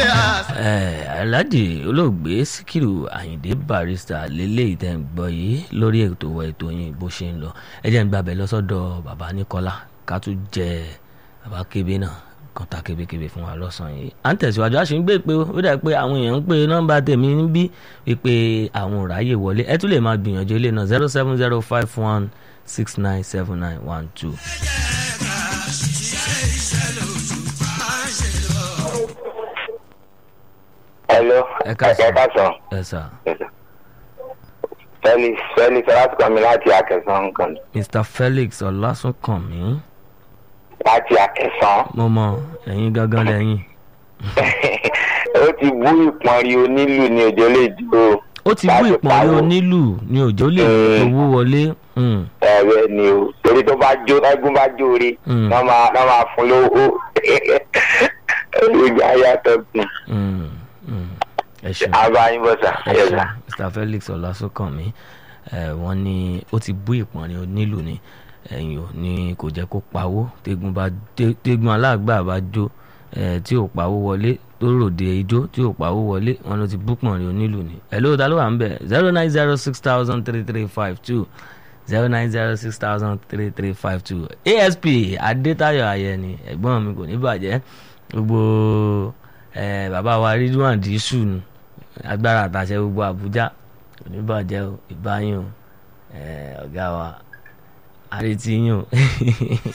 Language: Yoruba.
Eh, alhaji olóògbé síkírù àyìndé barrister lélẹ́yìí tẹ́ ń gbọ́ yìí lórí ètò wa ètò yìí bó ṣe ń lọ ẹ jẹ́ ń gbàbẹ̀ lọ́sọ́dọ̀ bàbá nìkọ́lá ká tún jẹ bàbá kébé náà kan ta kébékébé fún wa lọ́sàn-án yìí à ń tẹ̀síwájú a sì ń gbé pé ó dà pé àwọn èèyàn ń pe nọ́mbà tèmi níbí wípé àwọn ò ráyè wọlé ẹ tún lè máa gbìyànjú ilé náà zero seven zero five one six nine seven nine one two. hello Ẹ káàsán. ẹ káàsán ẹ sà felix felix ọlátúkọ̀mí láti akẹsàn nǹkan mr felix ọlásùnkànmí láti akẹsàn mo mọ ẹ̀yin gangan lẹ́yìn. ó ti bú ìpọ́nrí onílù ní òjò lè dúró ó ti bú ìpọ́nrí onílù ní òjò lè owó wọlé. Mm. ẹ̀rẹ́ ni o torí tó bá jó ẹgún bá jó rí Mm. náà máa náà máa fún lówó ìgbà yàtọ̀ kù Mm. Mm. ẹ ṣeun abayín bọ́sà ẹ yẹ̀sà. ṣeun mr felix ọlásùnkànmí ẹ wọ́n ní ó ti bú ìpọ́nrí onílù ní ẹ̀yìn ò ní kò jẹ́ kó pawó tégun bá té- tégun aláàgbà bá jó ẹ tí ò pawó wọlé tó ròde ijó tí ò pawó wọlé wọn ló ti bú pọ̀nrí onílù ní ẹ ló ta ló wà ń bẹ̀ zero nine zero six thousand three three five two zero nine zero six thousand three three five two asp adétayọ̀ ayẹni ẹ̀gbọ́n mi kò ní bàjẹ́ gbogbo ẹ bàbá wa ridwan dísù nù agbára àtàṣe gbogbo àbújá kò ní bàjẹ́ o ìbáyín o ẹ ọ̀gá wa àrètí yín o